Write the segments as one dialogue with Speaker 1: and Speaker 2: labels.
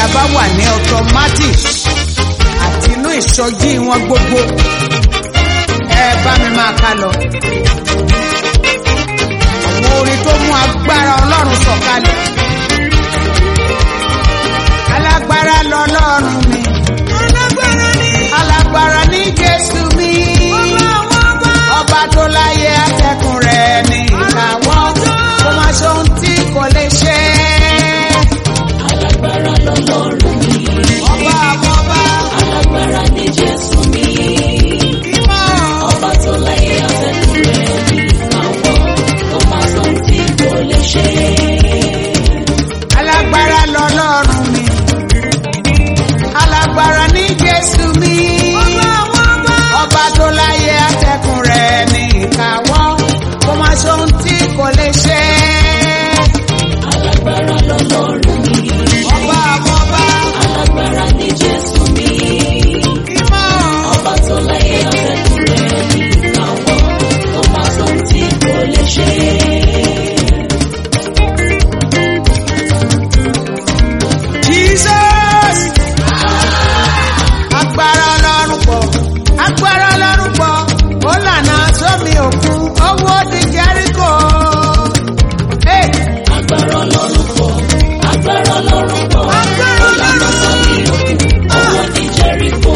Speaker 1: bá wà ní automatic àti inú ìsọjí wọn gbogbo ẹ bá mi máa ká lọ. àwọn orin tó mú agbára ọlọ́run sọ̀kalẹ̀. alágbára lọ́lọ́run mi.
Speaker 2: alágbára ni.
Speaker 1: alágbára ní jésù mi.
Speaker 2: ọba àwọn ọba.
Speaker 1: ọba tó láyé atẹ́kùn rẹ̀ ní ìkáwọ́ kó má ṣe ohun tí kò lè ṣe.
Speaker 3: Alágbára lọ́lọ́run mi,
Speaker 1: ọba àwọn ọba
Speaker 3: alágbára ní Jésù mi.
Speaker 1: mímọ́.
Speaker 3: Ọba tó láyé afẹ́kùn rẹ̀ ní ìkáwọ́, kó má sọ tí kò lè ṣe.
Speaker 1: alágbára lọ́lọ́run mi. alágbára ní jésù mi.
Speaker 2: ọba àwọn ọba.
Speaker 1: ọba tó láyé atẹ́kùn rẹ̀ ní ìkáwọ́ kó má ṣe ohun tí kò lè ṣe.
Speaker 3: Alágbára lọ́lọ́run mi,
Speaker 1: ọba àwọn ọba
Speaker 3: alágbára ní Jésù mi.
Speaker 1: mímọ́.
Speaker 3: Ọba tó láyé afẹ́kùn rẹ̀ ní ìkáwọ́, kó má sọ tí kò lè ṣe.
Speaker 1: Jesus. Agbára ọlọ́run pọ̀, agbára ọlọ́run pọ̀, ó lànà sómi òkun, owó di Jẹ́ríkò. Hey,
Speaker 3: Agbára Ọlọ́run pọ̀, agbára Ọlọ́run pọ̀,
Speaker 1: Agbára
Speaker 3: Ọlọ́run sọ ní òkun, owó ní Jẹ́ríkò.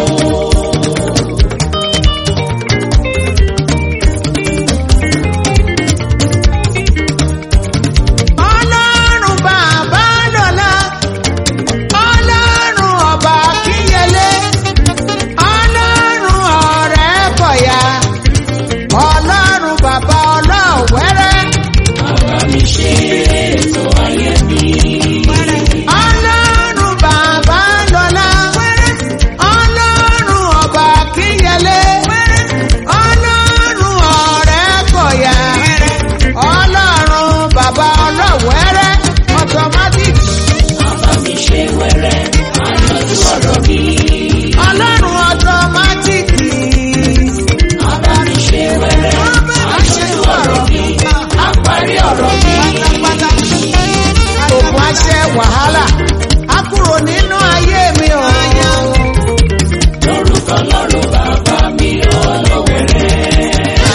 Speaker 1: Ọlọ́run bàbá lọ́la, ọlọ́run ọba kíyẹlé, ọlọ́run ọ̀rẹ́ kọ̀yà, ọlọ́run bàbá ọlọ́wẹ́rẹ́.
Speaker 3: Bàbá mi ṣe ètò ayé mi.
Speaker 1: Ọlọ́run bàbá lọ́la. Ọlọ́run ọba kíyẹlé. Ọlọ́run ọ̀rẹ́ kọ̀yà. Ọlọ́run bàbá ọlọ́wẹ́rẹ́. Automatic.
Speaker 3: Bàbá mi ṣe wẹ́rẹ́, àyànjú ọ̀rọ̀ mi.
Speaker 1: Ọlọ́run automatic.
Speaker 3: Bàbá mi ṣe wẹ́rẹ́, àyànjú ọ̀rọ̀ mi. Àparí ọ̀rọ̀ mi.
Speaker 1: Ògùn aṣẹ wàhálà. A kúrò nínú ayé mi o.
Speaker 3: Lórúkọ Ọlọ́run bàbá mi ọlọ́wẹ̀rẹ́.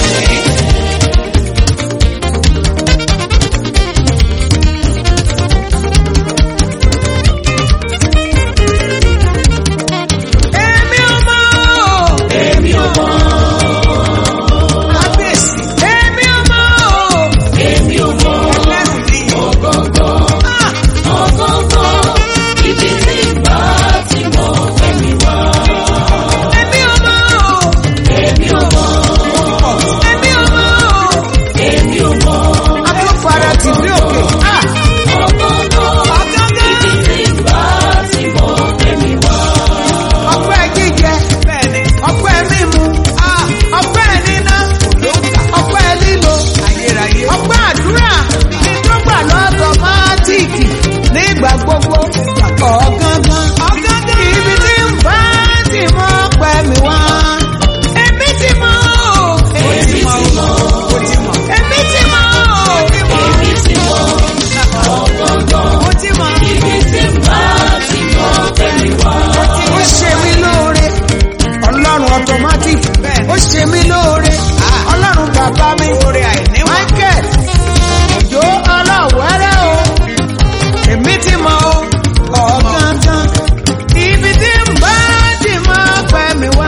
Speaker 1: Èmi ò mọ̀ o.
Speaker 3: Èmi ò mọ̀,
Speaker 1: Kábíyèsí. Èmi ò mọ̀ o.
Speaker 3: èmi ò mọ̀,
Speaker 1: Ẹlẹ́sìn.
Speaker 3: ọ̀gọ̀ngọ̀.
Speaker 1: Ah!
Speaker 3: ọ̀gọ̀ngọ̀ ibi tí bá ti mọ̀ fẹ́mi wá.
Speaker 1: Èmi ò mọ̀ o.
Speaker 3: Èmi ò mọ̀,
Speaker 1: Èmi ò mọ̀ o.
Speaker 3: èmi ò mọ̀,
Speaker 1: Atúfara tì ní òkè. Ah!
Speaker 3: ọ̀gọ̀ngọ̀ ibi tí bá ti mọ̀ fẹ́mi wá.
Speaker 1: Ọpẹ́ jíjẹ. Ọpẹ́ mímu. Ah! Ọpẹ́ níná. Ọpẹ́ lílo. Ọpẹ́ àdúrà. Ìdúgbà lọ́tọ̀ mátíìkì nígbà gbogbo. Ọ̀gángan. Ibi tí ń bá ti mọ́ pẹ́ mi wá. Èmi ti mọ̀ o.
Speaker 3: Èmi ti mọ̀,
Speaker 1: Èmi ti mọ̀ o.
Speaker 3: èmi ti mọ̀, ọ̀gọ̀ngọ̀
Speaker 1: Mo ti mọ̀.
Speaker 3: ibi tí bá ti mọ̀ fẹ́mi wá.
Speaker 1: ó ṣe mí lóore ọlọ́run automatic ó ṣe mí lóore ọlọ́run bàbá mi michael òjò ọlọ́wẹ́rẹ́ o èmi ti mọ o ọ̀gángán ibi tí ń bá ti máa pẹ́ mi wá.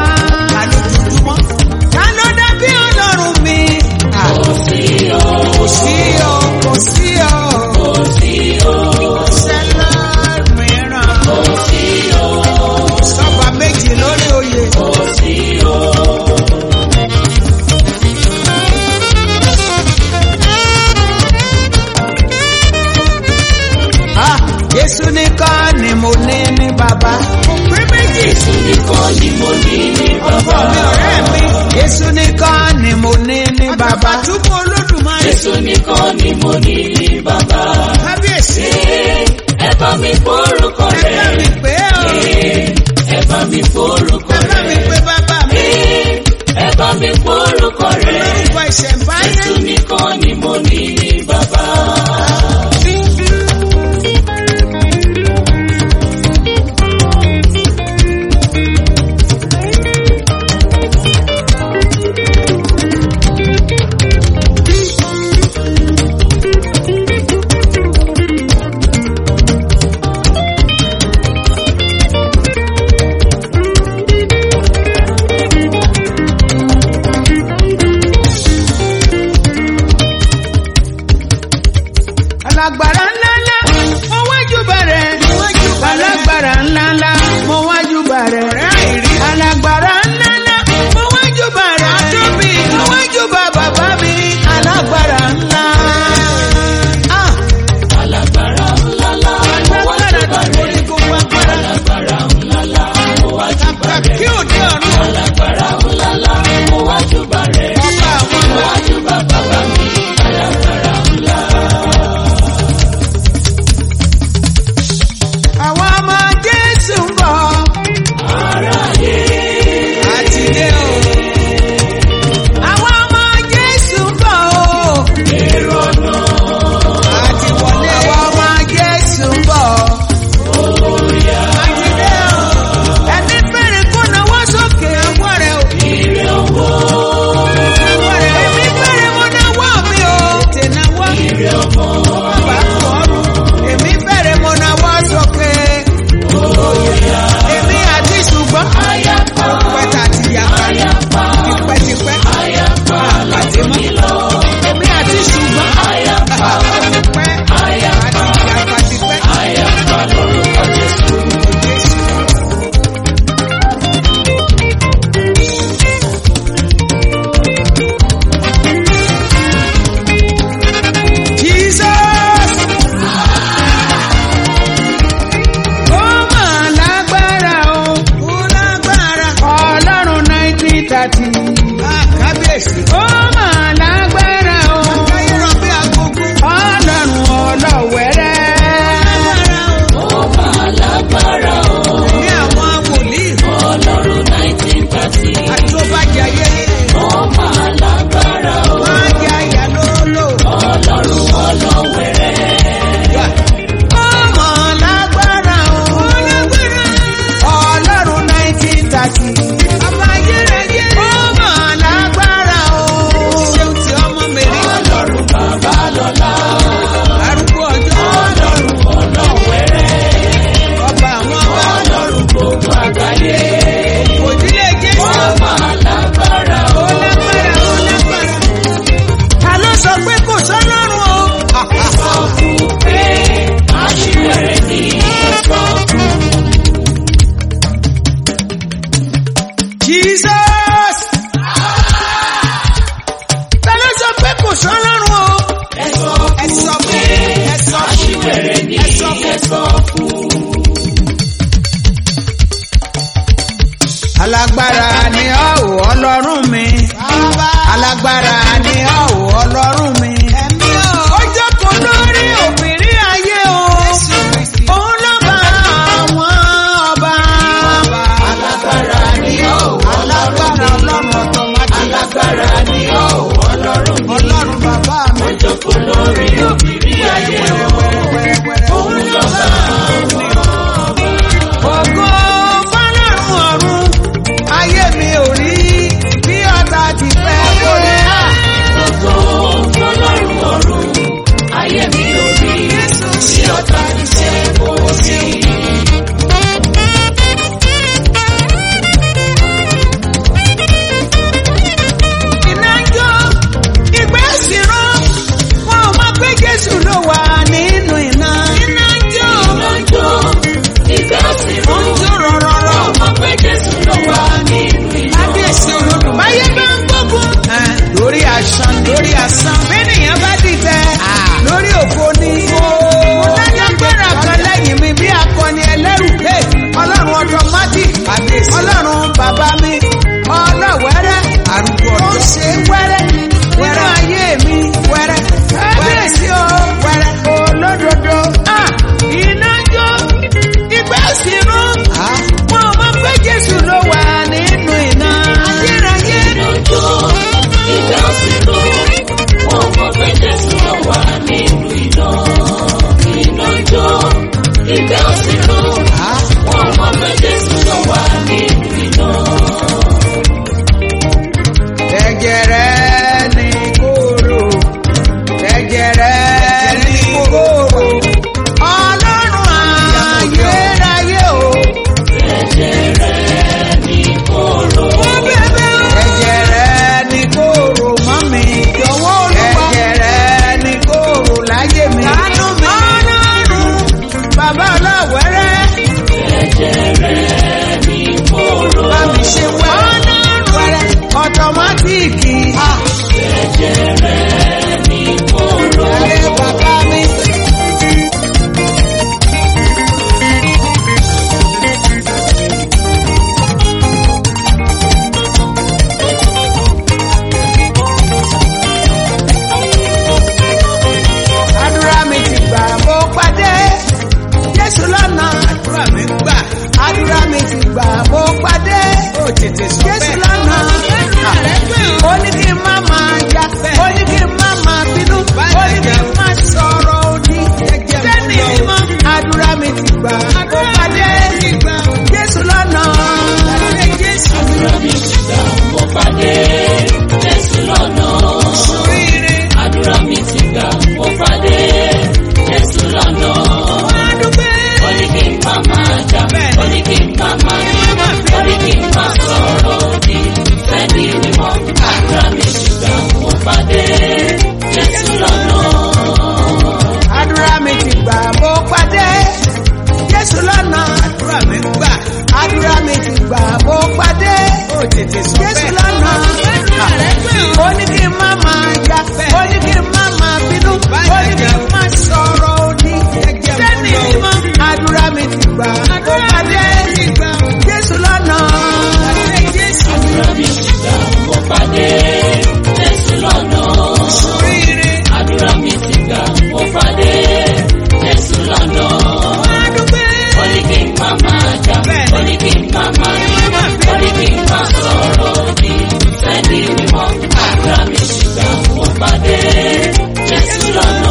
Speaker 1: ta ló dàbí ọlọ́run mi.
Speaker 3: Kò sí o,
Speaker 1: kò sí o kò sí o
Speaker 3: kò sí o,
Speaker 1: sẹ́lá mìíràn
Speaker 3: kò sí o,
Speaker 1: sọ́ba méjì lórí oyè.
Speaker 3: kò sí o.
Speaker 1: Ah, Jésù nìkan ni mo ní ní bàbá. Mo pé méjì.
Speaker 3: Jésù nìkan ni mo ní ní
Speaker 1: Ọkọ mi
Speaker 3: bàbá.
Speaker 1: ọ̀rẹ́ mi. Jésù nìkan ni mo ní ní bàbá. Àtúbọ̀ olódùmarè.
Speaker 3: Jésù nìkan ni mo ní ní bàbá.
Speaker 1: Kábíyèsí.
Speaker 3: Ẹ bá mi forúkọ
Speaker 1: Ẹ bá mi
Speaker 3: rẹ̀.
Speaker 1: pè é o.
Speaker 3: Ẹ bá mi forúkọ
Speaker 1: Ẹ bá mi
Speaker 3: rẹ̀.
Speaker 1: pè bàbá mi.
Speaker 3: Ẹ bá mi forúkọ rẹ̀.
Speaker 1: Lórúkọ ìṣẹ̀mbáyé.
Speaker 3: Jésù nìkan ni mo ní ní bàbá.
Speaker 1: alágbára ni ọ́ ò ọlọ́run mi alágbára ni ọ́ ò ọlọ́run mi. ó jókòó lórí òbírí ayé o òun ló bá àwọn ọba.
Speaker 3: Alágbára ni ọ́ ò
Speaker 1: alágbára ọlọ́run ọ̀tọ̀mátì.
Speaker 3: Alágbára ni ọ́ ò ọlọ́run mi.
Speaker 1: ọlọ́run bàbá mi.
Speaker 3: Ó jókòó lórí òbírí ayé o. Òun ló bá àwọn
Speaker 1: Ògo fọ́lọ́run ọ̀run, ayé mi ò rí bí ọ̀tá ti fẹ́ lórí à.
Speaker 3: ògo ọlọ́run ọ̀run. Ayé mi ò rí sí ọ̀tá ìṣẹ́ kò sí.
Speaker 1: Iná ń jó, ìgbẹ́ sì rán, wọn ò mọ̀ pé Jésù ló wà nínú iná. Iná ń jó,
Speaker 3: Iná ń jó, ìfẹ́ sì
Speaker 1: ó ń
Speaker 3: rún.
Speaker 1: jó rọ̀rọ̀rọ̀.
Speaker 3: Ọmọ pé Jésù ló wà nínú iná.
Speaker 1: Kábíyèsí olódùn. Báyé bá ń gbógun. Lórí àṣàn lórí àṣàn. Bẹ́ẹ̀nìyàn bá dìtẹ̀. Lórí òfo ni. Mo dájọ́ gbéra kan lẹ́yìn mi bí akọni ẹlẹ́rù. Hey, Ọlọ́run automatic. Ọlọ́run bàbá mi. Ọlọ́wẹ́rẹ́. Àrùkù ọ̀dọ́. Ó ń ṣe wẹ́rẹ́. Nínú ayé mi wẹ́rẹ́. Kábíyèsí o wẹ́rẹ́. Olódodo. Ah, Iná jó. Ìgbà sí rún. Mo mọ̀ pé Jésù ló wà nínú iná. Ayérayé.
Speaker 3: Iná ń jó, ìfẹ́ sì rún. Ọmọ pé Jésù ló wà nínú iná. Iná ń jó, ìfẹ́ sì rún. Ọmọ pé Jésù ló wà nínú iná.
Speaker 1: Ẹ̀jẹ̀rẹ̀ ni kóró. Ẹ̀jẹ̀rẹ̀ ni kóró. Ọlọ́run ayérayé o.
Speaker 3: Ẹ̀jẹ̀ rẹ̀ ní kóró.
Speaker 1: Ẹ̀jẹ̀rẹ̀ ni kóró mọ́ mi. Jọ̀wọ́ olúwa. Ẹ̀jẹ̀rẹ̀ ni kóró láyé mi. Àánú mi. Ọlọ́run bàbá ọlọ́wẹ́rẹ́.
Speaker 3: Ẹ̀jẹ̀ rẹ̀ ní kóró.
Speaker 1: Bá mi ṣe wẹ́. Ọlọ́run wẹ́rẹ́. Ọ̀tọ̀mátìkì.
Speaker 3: Ẹ̀jẹ̀ rẹ̀ ní kóró.
Speaker 1: Ẹ bàbá mi. Àdúrà mi ti gbà mo pàdé Jésù lọ́nà. Àdúrà mi gbà. Àdúrà mi ti gbà mo pàdé. Ó tètè sọ bẹ́ẹ̀. Jésù lọ́nà. Ó ní kí n má máa jà. Ó ní kí n má máa bínú. Ó ní kí n má sọ̀rọ̀ òdì. Sẹ́ni mímọ́. Àdúrà mi ti gbà mo pàdé. Jésù lọ́nà.
Speaker 3: Àdúrà mi ti gbà mo pàdé Jésù lọ́nà. Àdúrà mi ti gbà mo pàdé Jésù lọ́nà. Ó ní kí n má máa jà, ó ní kí n má máa bínú, ó ní kí n má sọ̀rọ̀ òdì. Fẹ́ni mímọ́, àdúrà mi ti gbà mo pàdé Jésù lọ́nà.
Speaker 1: Àdúrà mi ti gbà mo pàdé. Jésù lọ́nà. Àdúrà mi gbà. Àdúrà mi ti gbà mo pàdé. Ó tètè sọ bẹ́ẹ̀. Jésù lọ́nà. Ó ní kí n má máa jà. Ó ní kí n má máa bínú. Ó ní kí n má sọ̀rọ̀ òdì. Sẹ́ni mímọ́. Àdúrà mi ti gbà mo pàdé. Jésù lọ́nà.
Speaker 3: Àdúrà mi ti gbà mo pàdé Jésù lọ́nà. Àdúrà mi ti gbà mo pàdé Jésù lọ́nà. Ó ní kí n má máa jà, ó ní kí n má máa bínú, ó ní kí n má sọ̀rọ̀ òdì. Sẹ́ni mímọ́, àdúrà mi ti gbà mo pàdé Jésù lọ́nà.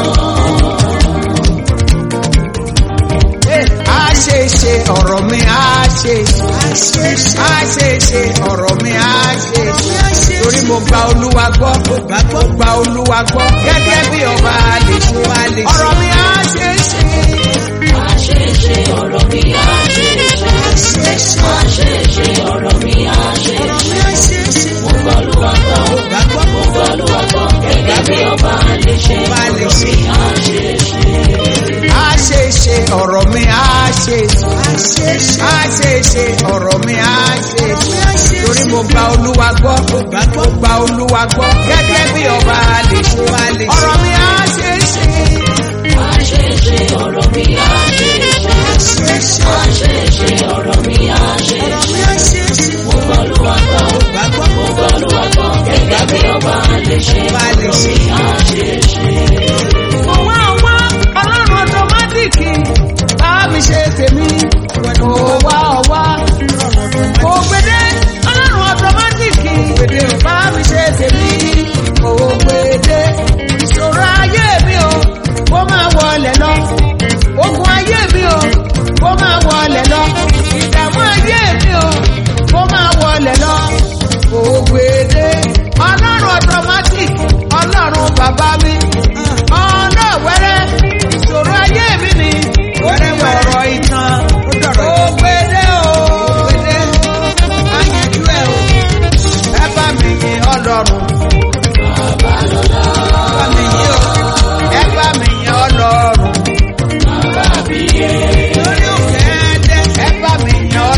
Speaker 1: a ṣe ṣe ọ̀rọ̀ mi a ṣe ṣe a ṣe ṣe ọ̀rọ̀ mi a ṣe ṣe torí mo gba olúwa gbọ́ mo gba olúwa gbọ́ gẹ́gẹ́ bí ọba lè ṣe ọ̀rọ̀ mi a ṣe ṣe.
Speaker 3: Àṣeṣe ọ̀rọ̀ mi àṣeṣe. Àṣeṣe ọ̀rọ̀ mi àṣeṣe. Mo gbọ́ Olúwa gbọ́, mo gbọ́ Olúwa gbọ́, gẹ́gẹ́ bí ọba lè ṣe ọ̀rọ̀ mi àṣeṣe.
Speaker 1: a ṣe ṣe ọ̀rọ̀ mi a ṣe ṣe a ṣe ṣe ọ̀rọ̀ mi a ṣe ṣe torí mo gba olúwa gbọ́ mo gba olúwa gbọ́ gẹ́gẹ́ bí ọba lè ṣe ọ̀rọ̀ mi a ṣe ṣe.
Speaker 3: Àṣeṣe ọ̀rọ̀ mi àṣeṣe. Àṣeṣe ọ̀rọ̀ mi àṣeṣe.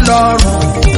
Speaker 1: ọlọ́run.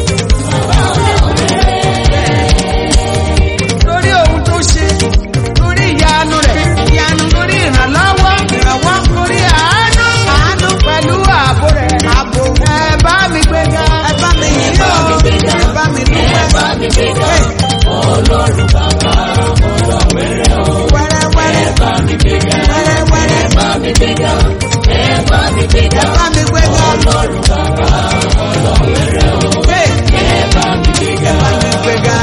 Speaker 1: lórí ohun tó ṣe lórí ìyanu rẹ̀ ìyanu lórí ìrànlọ́wọ́ ìrànwọ́ lórí àánú àánú pẹ̀lú ààbò rẹ̀ ààbò ẹ bá mi gbéga ẹ bá mi yìn lọ ẹ bá mi dúpẹ́.
Speaker 3: Ọlọ́run bàbá ọlọ́wẹ̀rẹ̀ o.
Speaker 1: wẹ́rẹ́wẹ́rẹ́
Speaker 3: Ẹ bá mi gbéga.
Speaker 1: wẹ́rẹ́wẹ́rẹ́
Speaker 3: Ẹ bá mi gbéga. Ẹ bá mi gbéga.
Speaker 1: ẹ bá mi gbéga.
Speaker 3: Ọlọ́run bàbá ọlọ́wẹ̀rẹ̀ o.
Speaker 1: Hey,
Speaker 3: Ẹ bá mi gbéga.
Speaker 1: ẹ bá mi gbéga.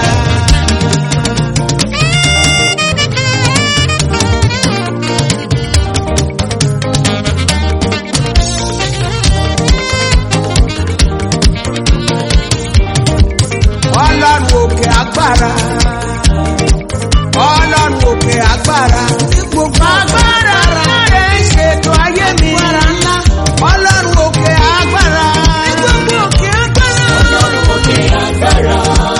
Speaker 1: ọlọ́run òkè agbára ọlọ́run òkè agbára gbogbo agbára rẹ̀ ń ṣètò ayé mi ọlọ́run òkè agbára gbogbo òkè agbára
Speaker 3: Ọlọ́run òkè agbára.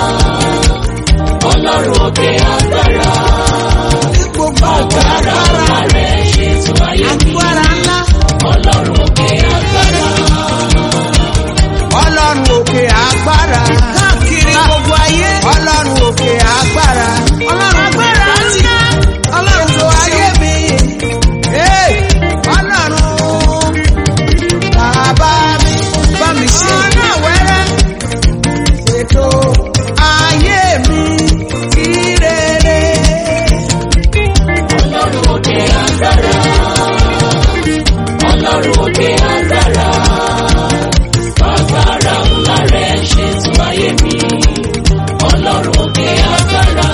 Speaker 3: Ọlọ́run òkè agbára.
Speaker 1: gbogbo òkè
Speaker 3: Agbára
Speaker 1: agbára
Speaker 3: ńlá rẹ̀ ṣètò ayé mi.
Speaker 1: agbára ńlá
Speaker 3: Ọlọ́run òkè agbára.
Speaker 1: ọlọ́run òkè agbára káàkiri gbogbo ayé ọlọ́run òkè agbára ọlọ́run agbára ńlá ọlọ́run tó ayé mi Hey, ọlọ́run bàbá mi bá mi ṣe ọ̀nà wẹ́rẹ́ ètò ayé mi kí rere.
Speaker 3: Ọlọ́run òkè agbára. Ọlọ́run òkè agbára. Agbára ńlá rẹ̀ ṣètò ayé mi. Ọlọ́run òkè agbára.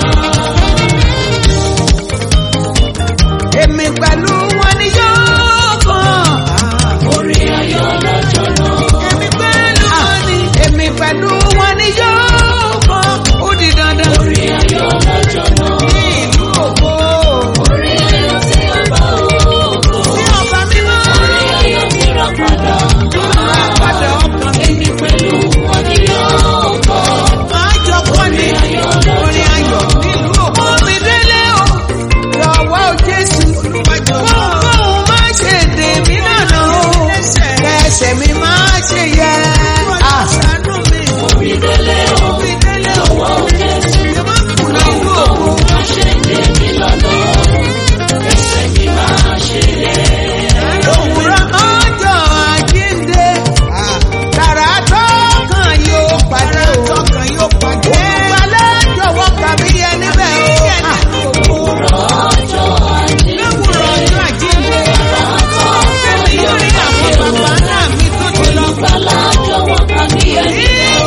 Speaker 1: èmi pẹ̀lú wọn ni yóò kàn.
Speaker 3: Orí ayọ̀ lọ́jọ́ náà.
Speaker 1: èmi pẹ̀lú wọn ni. èmi pẹ̀lú wọn ni yóò kàn. ó di dandan.
Speaker 3: Orí ayọ̀ lọ́jọ́ náà.
Speaker 1: ní ìlú ògo.
Speaker 3: Orí ayọ̀ tí a bá ògo.
Speaker 1: ní ọba mímọ́.
Speaker 3: Orí ayọ̀ tí ra padà.
Speaker 1: padà ọkàn mi.
Speaker 3: Èmi pẹ̀lú wọn ni yóò kọ́.
Speaker 1: máa jọ kọ́ ni. orin ayọ̀ nílùú ògo. mi délé o. lọ́wọ́ o Jésù. kóńkóń má ṣe dè mí lọ́nà o. kẹsẹ̀ mi má ṣe yẹ. Ah.
Speaker 3: Orí délé o. Lọ́wọ́ o Jésù. Má ṣe dé mi lọ́nà. Ẹsẹ̀ mi máa ṣe yẹ.
Speaker 1: Òwúrọ̀ ọjọ́ àjíǹde. Tàrà tọkàn yóò pàdé o. Ògbàlẹ̀ jọ̀wọ́ kàmí yẹ níbẹ̀ o.
Speaker 3: Òwúrọ̀ ọjọ́ àjíǹde.
Speaker 1: Òwúrọ̀ ọjọ́ àjíǹde. Ẹni yóò rí àwọn bàbá náà mi tó ti lọ.
Speaker 3: Olùgbàlà jọ̀wọ́ ká ní ẹni.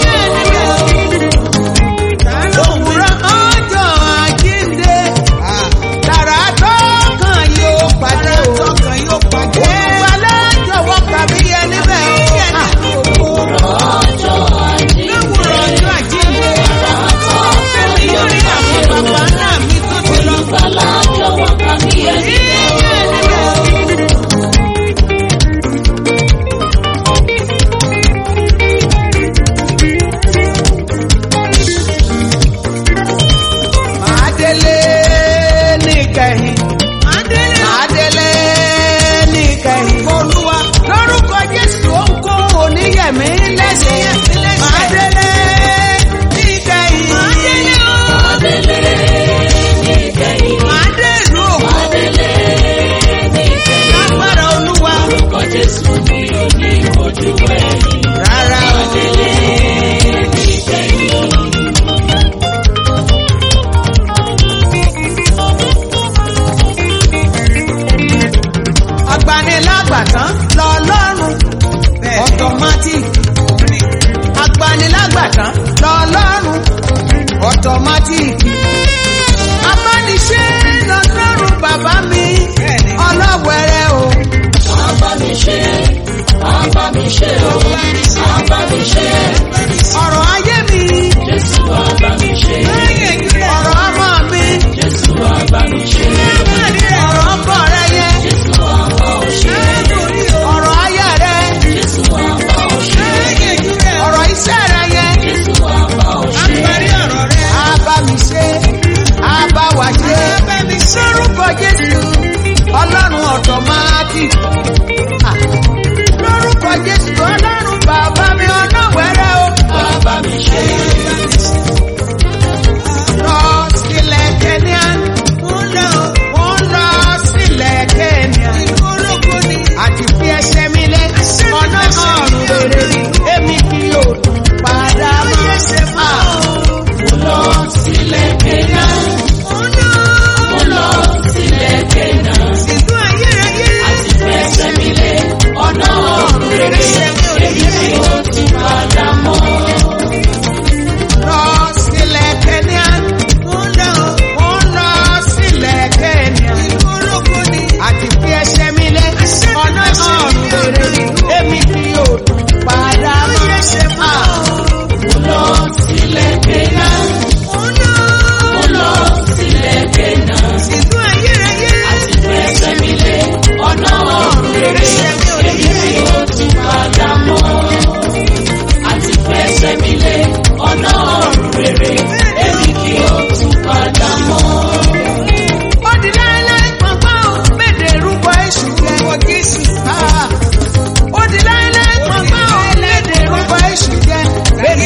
Speaker 1: Òwúrọ̀ ọjọ́ àjíǹde. Tàrà tọkàn yóò pàdé o. Ògbàlẹ̀ jọ̀wọ́ kàmí yẹ níbẹ̀ o.
Speaker 3: Òwúrọ̀ ọjọ́ àjíǹde.
Speaker 1: Òwúrọ̀ ọjọ́ àjíǹde. Ẹni yóò rí àwọn bàbá náà mi tó ti lọ.
Speaker 3: Olùgbàlà jọ̀wọ́ ká ní ẹni.
Speaker 1: Màá délé níkẹyìn. Màá délé níkẹyìn. Olúwa lórúkọ Jésù ohunkóhun oníyẹ̀mí lẹ́sẹ̀. Màá délé níkẹyìn.
Speaker 3: Adélé níkẹyìn.
Speaker 1: Màá dé ìlú òkú.
Speaker 3: Adélé níkẹyìn.
Speaker 1: Lágbára Olúwa.
Speaker 3: Orúkọ Jésù mi ò ní ojú ẹ̀yìn.
Speaker 1: Rárá o.
Speaker 3: Adélé níkẹyìn.
Speaker 1: Agbanilágbàtán lọ́lọ́run. Automatic. Agbanilágbàtán lọ́lọ́run. Automatic. Abániṣe lọ́lọ́run bàbá mi. Ọlọ́wẹ̀rẹ̀ o.
Speaker 3: Àbá mi ṣe, àbá mi ṣe o, àbá mi ṣe.
Speaker 1: Ọ̀rọ̀ ayé mi.
Speaker 3: Jésù àbá mi ṣe,
Speaker 1: Ọ̀rọ̀ ọmọ mi.
Speaker 3: Jésù àbá mi ṣe.
Speaker 1: Ọ̀rọ̀ ọkọ rẹ yẹ.
Speaker 3: Jésù àbá ò ṣe,
Speaker 1: Ọ̀rọ̀ aya rẹ.
Speaker 3: Jésù àbá ò ṣe.
Speaker 1: Ọ̀rọ̀ iṣẹ́ rẹ yẹ.
Speaker 3: Jésù àbá ò ṣe.
Speaker 1: Abá mi ṣe. Abá wa ṣe. Lórúkọ Jésù. Ọlọ́run automatic. Ah. Lórúkọ Jésù. Ọlọ́run bàbá mi ọlọ́wẹ̀rẹ̀ o.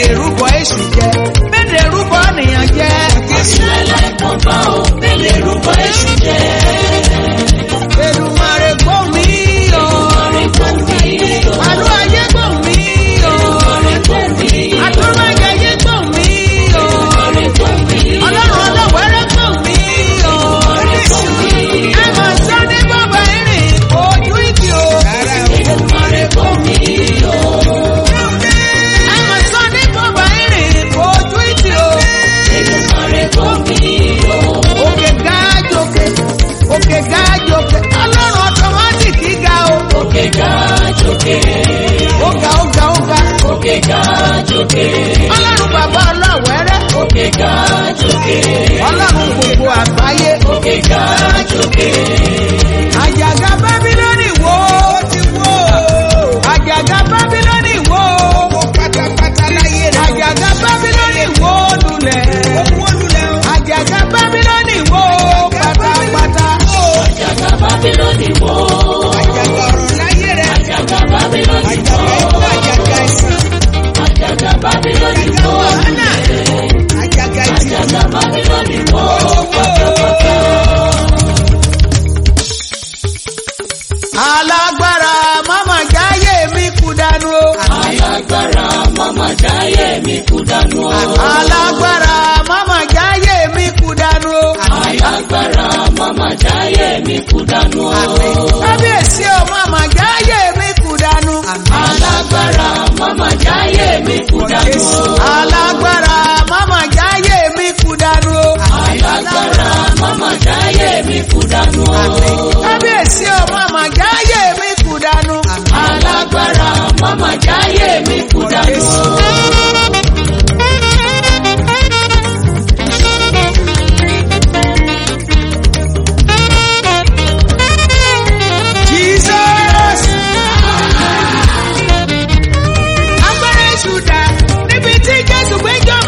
Speaker 1: rúbọ èṣù jẹ mélèé rúbọ nìyàn jẹ.
Speaker 3: Láíláí kan bá o, mélèé rúbọ èṣù jẹ.
Speaker 1: Èdùmàrè gbọ́ mi o.
Speaker 3: Ọ̀rẹ́ kò mí o,
Speaker 1: Àlú ayé gbọ́ mi o.
Speaker 3: ọ̀rẹ́ kò mí o,
Speaker 1: Àtúmájẹyé gbọ́ mi o.
Speaker 3: ọ̀rẹ́ kò mí o,
Speaker 1: Ọlọ́run ọlọ́wẹ́rẹ́ gbọ́ mi o.
Speaker 3: ọ̀rẹ́ kò mí o.
Speaker 1: Ẹ mọ̀ sọ ní bàbá ìrìn ojú ìdí o.
Speaker 3: Èdùmàrè kò mí o,
Speaker 1: Ẹ mọ̀ sọ ní bàbá ìrìn ojú ìdí o.
Speaker 3: Èdùmàrè kò mí o.
Speaker 1: Òkè ga jòkè, òkè ga jòkè. Ọlọ́run ọ̀tọ̀mátìkì ga o.
Speaker 3: Òkè ga jókè,
Speaker 1: Ó ga ó ga ó ga.
Speaker 3: òkè ga jókè,
Speaker 1: Ọlọ́run bàbá ọlọ́wẹ́rẹ́.
Speaker 3: òkè ga jókè,
Speaker 1: Ọlọ́run gbogbo àgbáyé.
Speaker 3: òkè ga jókè.
Speaker 1: Àjàgà Bábílónì wo ti wó. Àjàgà Bábílónì wo. Owó pátápátá láyé rẹ̀. Àjàgà Bábílónì wo lulẹ̀. Owó lulẹ̀ o. Àjàgà Bábílónì wo pátápátá.
Speaker 3: Àjàgà Bábílónì wó.
Speaker 1: Àjàgà ọ̀rọ̀ láyé rẹ̀.
Speaker 3: Àjàgà Bábílónì wó.
Speaker 1: Àjàgà ìsìn.
Speaker 3: Àjàgà Bábílónì
Speaker 1: Àjàgà
Speaker 3: wó.
Speaker 1: wàhálà. Àjàgà ìtì.
Speaker 3: Àjàgà Bábílónì wó.
Speaker 1: Alágbára máma jáyé mi kú dànù o.
Speaker 3: Alágbára mama jáyé mi kú dànù o.
Speaker 1: Alágbára máma jáyé mi kú dànù o.
Speaker 3: Alágbára mama jáyé mi kú dànù o.
Speaker 1: Kábíyèsí o máma jáyé mi kú dànù.
Speaker 3: Alágbára mama jáyé mi kú dànù o.
Speaker 1: Alágbára máma jáyé mi kú dànù o.
Speaker 3: Alágbára mama jáyé mi kú dànù o.
Speaker 1: Kábíyèsí o máma jáyé mi kú dànù.
Speaker 3: Alágbára mama jáyé mi kú dànù o.
Speaker 1: Jesus. Agbára èṣù dà níbi tí Jésù gbé jọba.